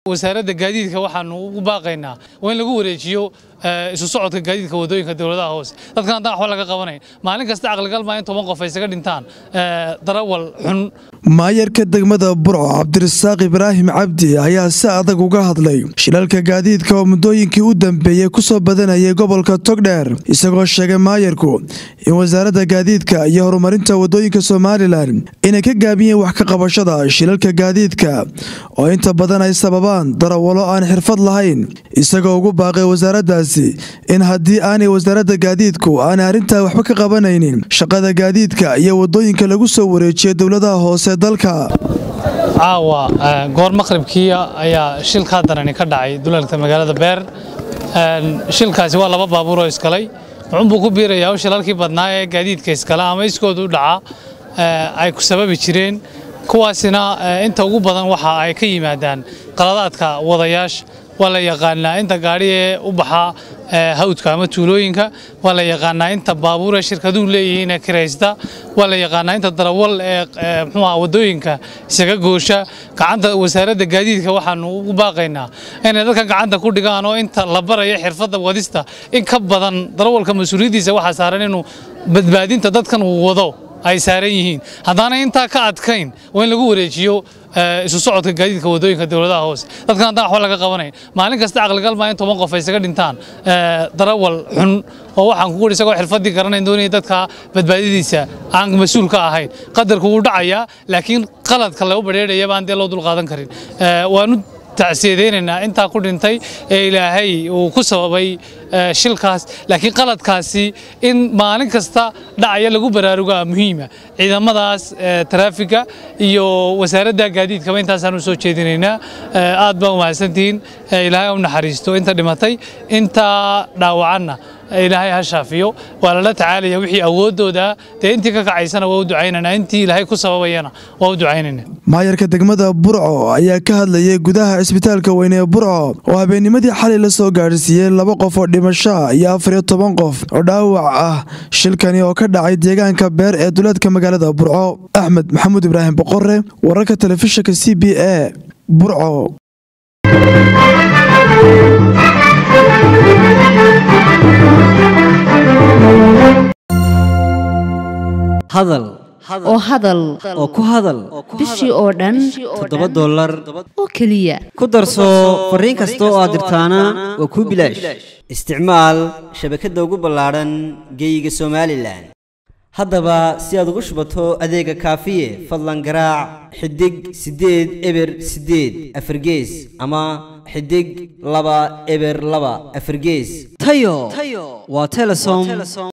wasaaradda gaadiidka waxaanu ugu baaqaynaa waa in lagu wareejiyo isu socodka gaadiidka wadooyinka dowladaha hoose dadkan haddaan waxba laga qabanayn maalin kasta caqligal maa in toban qof ay isaga dhintaan darawal xun maayarka degmada burco cabdirasaaq ibraahim cabdi ayaa si adag uga hadlay shilalka gaadiidka oo muddooyinkii u dambeeyey ku soo badanayay gobolka togdheer isagoo sheegay maayarku in wasaaradda gaadiidka iyo horumarinta wadooyinka somalilan inay ka gaabiyeen wax ka qabashada shilalka gaadiidka oo inta badan ay sababaan darawalo aan xirfad lahayn isagoo ugu baaqay wasaaraddaasi in haddii aanay wasaaradda gaadiidku aanay arrintaa waxba ka qabanaynin shaqada gaadiidka iyo wadooyinka lagu soo wareejiya dowladaha hoose dalka caawa goor maqribkii ayaa shilkaa darani ka dhacay dulalka magaalada beer shilkaasi waa laba baabuur oo iskalay muxuunbuu ku biirayaa shilalkii badnaa ee gaadiidka iskala ama iskooda u dhaca ay ku sababi jireen kuwaasina inta ugu badan waxa ay ka yimaadaan qaladaadka wadayaasha waa la yaqaanaa inta gaadhi ee u baxa hawdka ama tuulooyinka waa la yaqaanaa inta baabuur ee shirkaduhu leeyihiin ee kiraysta waa la yaqaanaa inta darawal ee muxuuha wadooyinka isaga goosha gacanta wasaaradda gaadiidka waxaanu ugu baaqaynaa inay dadka gacanta ku dhigaan oo inta la barayo xirfadda wadista in ka badan darawalka mas-uuliyaddiisa waxaa saaran inuu badbaadinta dadkan uu wado ay saaran yihiin haddaanay intaa ka adkayn waa in lagu wareejiyo isu socodka gaadiidka wadooyinka dowladaha hoose dadkan haddaan waxba laga qabanayn maalin kasta caqligal maa in toban qof ay isaga dhintaan darawal xun oo waxaan kugu isagoo xirfaddii garanayn doonaya dadka badbaadadiisa aan mas-uul ka ahayn qadarku wuu dhacayaa laakiin qaladka lagu badheedhaya baan dee loo dul qaadan karin waanu tacsiyadeynayna intaa ku dhintay ee ilaahay uu ku sababay shilkaas laakiin qaladkaasi in maalin kasta dhacaya lagu baraarugaa muhiima ciidamadaas taraafiga iyo wasaaradda gaadiidkaba intaasaan u soo jeedinaynaa aad baa umahadsantihiin ilaahay u naxariisto inta dhimatay inta dhaawacanna ilaahay ha shaafiyo waa lala tacaalaya wixii awoodooda dee intii ka kacaysana waa u ducaynana intii ilaahay ku sababayana waa u ducaynayna maayarka degmada burco ayaa ka hadlayay gudaha cisbitaalka weyne ee burco oo habeennimadii xalay la soo gaadhsiiyey laba qof oo dhimasho iyo afar iyo toban qof oo dhaawac ah shilkani oo ka dhacay deegaanka beer ee duleedka magaalada burco axmed maxamuud ibraahim boqore wararka telefishinka c b a burco hadal oo hadal oo ku hadal bishii oo dhan toddoba dollar oo keliya ku darso fariin kasta oo aad dirtaana waa kuu bilaash isticmaal shabakadda ugu ballaadhan geeyiga somalilan haddaba si aad ugu shubato adeega kaafiye fadlan garaac xidig siddeed eber siddeed afargees ama xidig laba eber laba afargees tayo waa telesom